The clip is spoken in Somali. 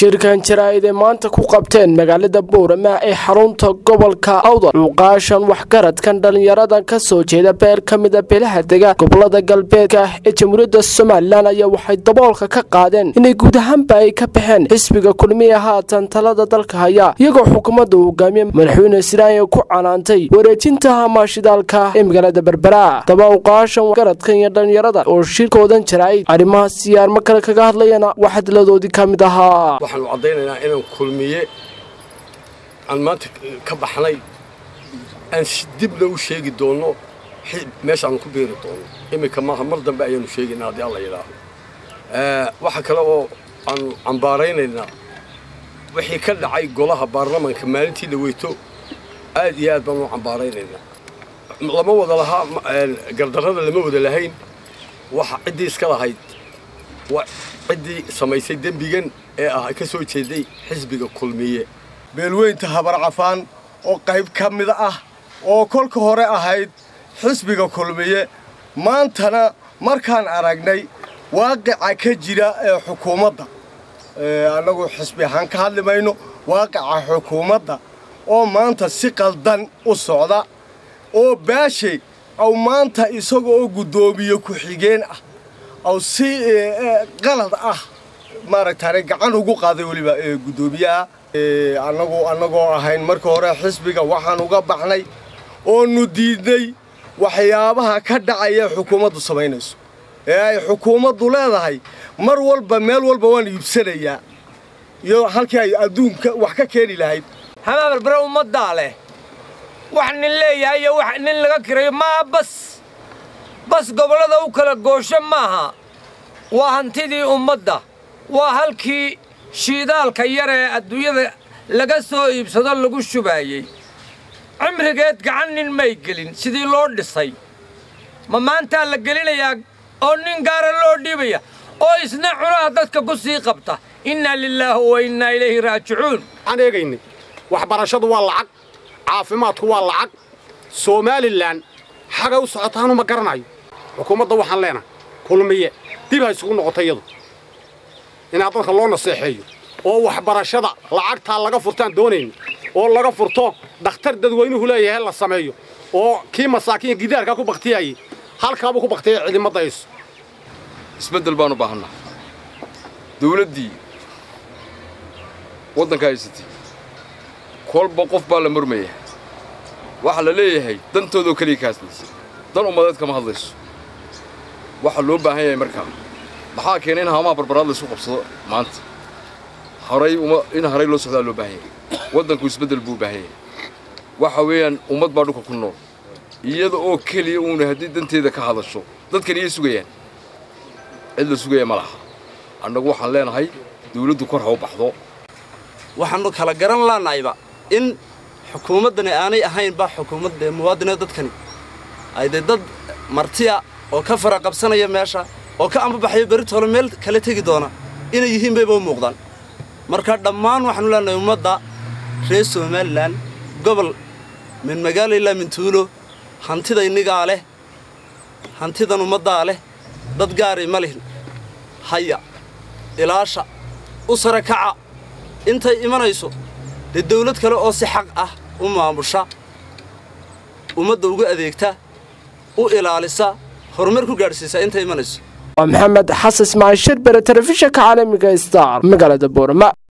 shirkan jaraa'id ee maanta ku qabteen magaalada boorama ee xarunta gobolka awdal cuuqaashan waxgaradkan dhallinyaradan ka soo jeeda beer ka mida beelaha dega gobolada galbeedka ee jamhuuriyadda somalilan ayaa waxay daboolka ka qaadeen inay guud ahaanba ay ka baxeen xisbiga kulmiya haatan talada dalka haya iyagoo xukuumadda uu hogaamiye madaxweyne siraanya ku canaantay wareejinta hamaashidaalka ee magaalada berbera daba uqaashan waxgaradkan iyo dhallinyarada oo shirkoodan jaraa'id arrimaha siyaarmo kale kaga hadlayana wax hadladoodii ka mid ahaa waxaanu caddaynaynaa inaan kulmiye aan maanta ka baxnay aan dibna u sheegi doonno meeshaanu ku beeri doonno iminka maaha mar dambe ayaanu sheegaynaa haddii alla yidhaaho waxa kale oo aanu cambaaraynaynaa wixii ka dhacay golaha baarlamanka maalintii la weyto aad iyo aad baanu u cambaaraynaynaa lama wada lahaa gardarrada lama wada lahayn waxa ciddii iska lahayd waa ciddii samaysay dembigan ee ah ka soo jeeday xisbiga kulmiye beelweynta habar cafaan oo qayb ka mid ah oo kolka hore ahayd xisbiga kulmiye maantana markaan aragnay waaqica ka jira ee xukuumadda annagu xisbi ahaan ka hadli mayno waaqica xukuumadda oo maanta si qaldan u socda oo baashe aw maanta isaga oo guddoomiye ku-xigeen ah aw si qalad ah maaragtaane gacan ugu qaaday weliba guddoomiyaha annagu annagoo ahayn marka hore xisbiga waxaan uga baxnay oonu diidnay waxyaabaha ka dhacaya xukuumaddu samaynayso ee ay xukuumaddu leedahay mar walba meel walba waan iibsanayaa iyo halkii ay adduunka wax ka keeni lahayd hamaa berbere ummaddaa leh wax nin leeyahay iyo wax nin laga kirayo maaha bas bas gobollada u kala goosho maaha waa hantidii ummadda waa halkii shiidaalka yar ee adduunyada laga soo iibsado lagu shubaayey cimrigeed gacan nin may gelin sidii loo dhisay ma maantaa la gelinayaa oo nin gaara loo dhiibaya oo isna cunaha dadka ku sii qabta innaa lilaahi wa innaa ilayhi raajicuun waxaan eegaynay waxbarashadu waa lacag caafimaadku waa lacag somalilan xagay u socotaanu ma garanayo xukuumadda waxaan leenahay kulmiye dib ha isugu noqoto iyadu inaa dadka loo naseexeeyo oo waxbarashada lacagtaa laga furtaan doonayna oo laga furto dhakhtar dadweynuhu leeyahay la sameeyo oo kii masaakiin gidaarkaa ku baktiyayay halkaabuu ku baktiyay ciidamada ayso isbeddel baanu baahannaa dawladdii waddanka haysatay kolba qof baa la murmaya waxaa la leeyahay dantoodoo keliya ka hadlaysa dan ummadeed kama hadlayso waxaa loo baahan yahay markaa maxaa keenay in haamaha barbaraad laysu qabsado maanta horay in horay loo socdaa loo baahan yahay waddanku isbeddel buu u baahan yahay waxa weeyaan ummad baa dhulka ku nool iyada oo keliya uuna haddii danteeda ka hadasho dadkan iyay sugayaan cid la sugaya ma laha annagu waxaan leenahay dawladdu kor ha u baxdo waxaannu kala garan laannahayba in xukuumaddani aanay ahaynba xukuumadda muwaadinee dadkani ay dee dad martiya oo ka fara qabsanaya meesha oo ka ambabaxayo beritoole meel kala tegi doona inay yihiin bayba u muuqdaan marka dhammaan waxaanu leenahay ummadda reer somalilan gobol min magaalo ilaa min tuulo hantida innigaa leh hantidan ummaddaa leh dad gaari ma lihin haya ilaasha u sare kaca intay imanayso dee dawlad kale oo si xaq ah u maamusha ummadda ugu adeegta u ilaalisa horumar ku gaadhsiisa intay imanayso waa maxamed xasan ismaaciil shirbere telefishinka caalamiga star magaalada boorama